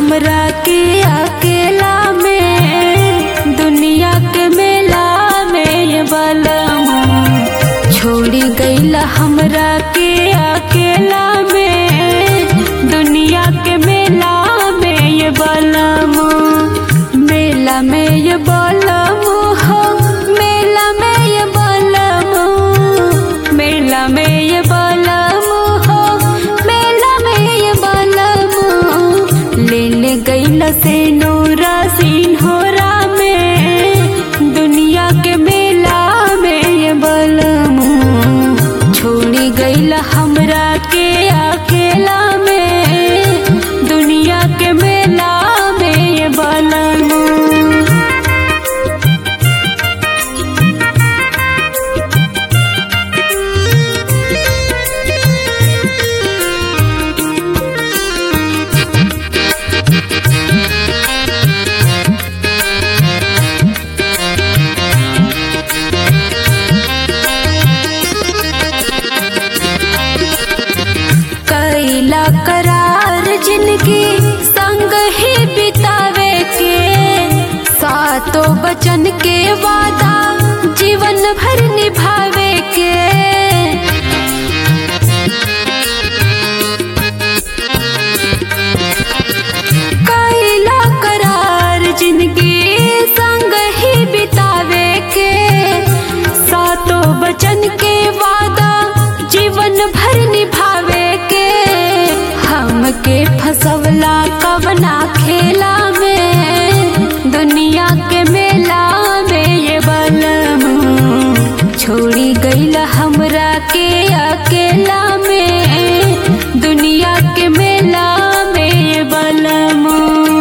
हमरा के अकेला में दुनिया के मेला में ये बलमू छोड़ी गईला हमरा के अकेला में दुनिया के मेला में ये बलमू मेला में ये बलमू हो मेला में ये बलमू मेला में ये बलमू हो मेला में ये बलमू ले ले गईला से नूरा सिन्होरा में दुनिया के मेला में ये बलमू छोड़ी गईला हमरा के अकेला में दुनिया के मेला में ये बलमू कैला करार जिंदगी संग ही बितावे के सातों बचन के वादा जीवन भर निभावे के कैला करार जिंदगी संग ही बितावे के सातों बचन के वादा जीवन भर निभावे के हमके फसवला कवना खेला में दुनिया के मेला में ये बलमू छोड़ी गईला हमरा के अकेला में दुनिया के मेला में ये बलमू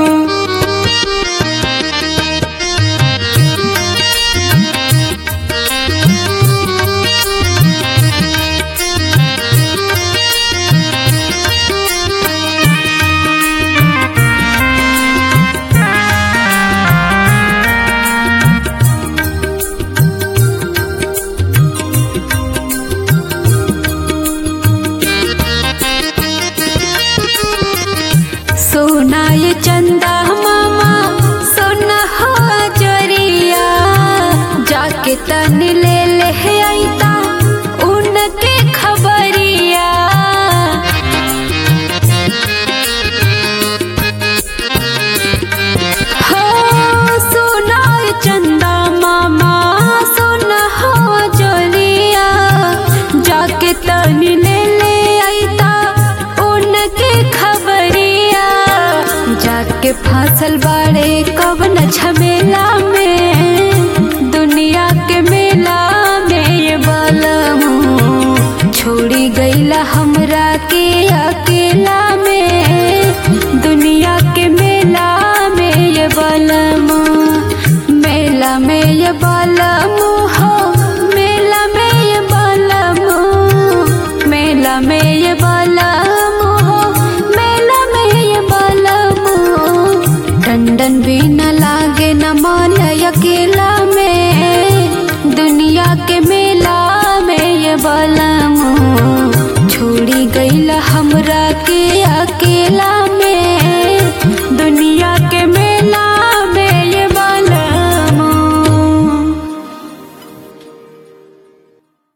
सोना ये चंदा मामा सोना हो जरिया जाके तन ले ले आईता उनके खबरिया हो सोना ये चंदा मामा सोना हो जरिया जाके तन ले ले आईता उनके खबरिया जाके फांसल बाड़े कवन झमेला में दुनिया के